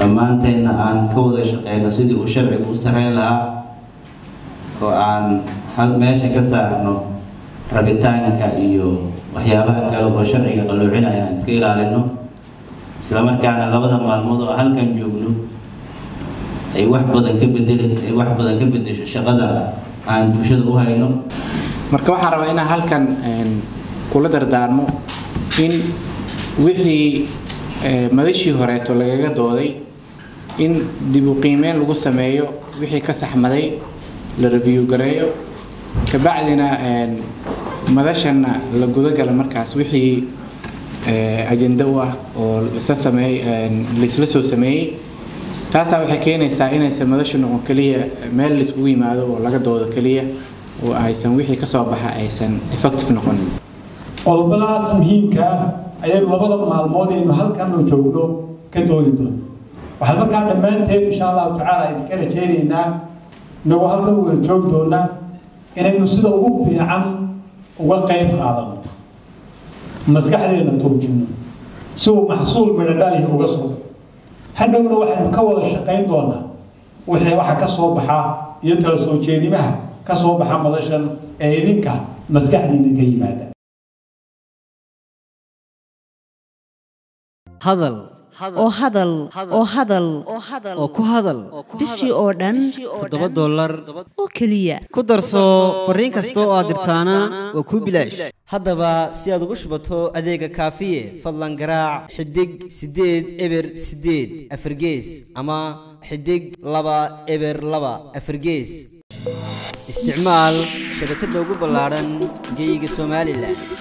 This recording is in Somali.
dhammaanteenna aan ka wada shaqeyno sidii uu sharcigu u sareyn lahaa oo aan hal meesha ka saarno rabitaanka iyo waxyaabaha kale oo sharciga qalluucina inaan iska ilaalino islamarkaana labada maalmood oo halkan joogno ay wax badan ka bedeli ay wax badan ka bedesho shaqada aan bulshada u hayno marka waxaan rabaa inaan halkan kula dardaarmo in wixii madashii horeeto lagaga dooday in dib u qiimeyn lagu sameeyo wixii ka saxmaday la review gareeyo kabacdina madashana la gudagala markaas wixii ajenda u ah oo laisla sameey laisla soo sameeyey taasaa waxay keenaysaa inaysan madashu noqon keliya meel laiskugu yimaado oo laga doodo keliya oo aysan wixii kasoo baxa aysan effective noqonin qodobadaas muhiimka ah ayaynu labada maalmood aynu halkanu joogno ka doodi doono waxaan markaa dhammaanteen insha allahu tacaala idinka rajaynaynaa inagoo halkan wada joogi doona inaynu sida ugu fiican uga qayb qaadano maskaxdeena tuujino si uu maxsuul midho dhalihi uga soo hadhowna waxaynu ka wada shaqayn doonaa wixii waxa ka soo baxa iyo tala soo jeedimaha ka soo baxa madashan ee idinka maskaxdiina ka yimaada hadal oo hadal oo hadal oo ku hadal bishii oo dhan toddoba dollar oo keliya ku darso fariin kasta oo aad dirtaana waa kuu bilaash haddaba si aad ugu shubato adeega kaafiye fadlan garaac xidig siddeed eber siddeed afargees ama xidig laba eber laba afargees isticmaal shabakadda ugu ballaadhan geyga somalilan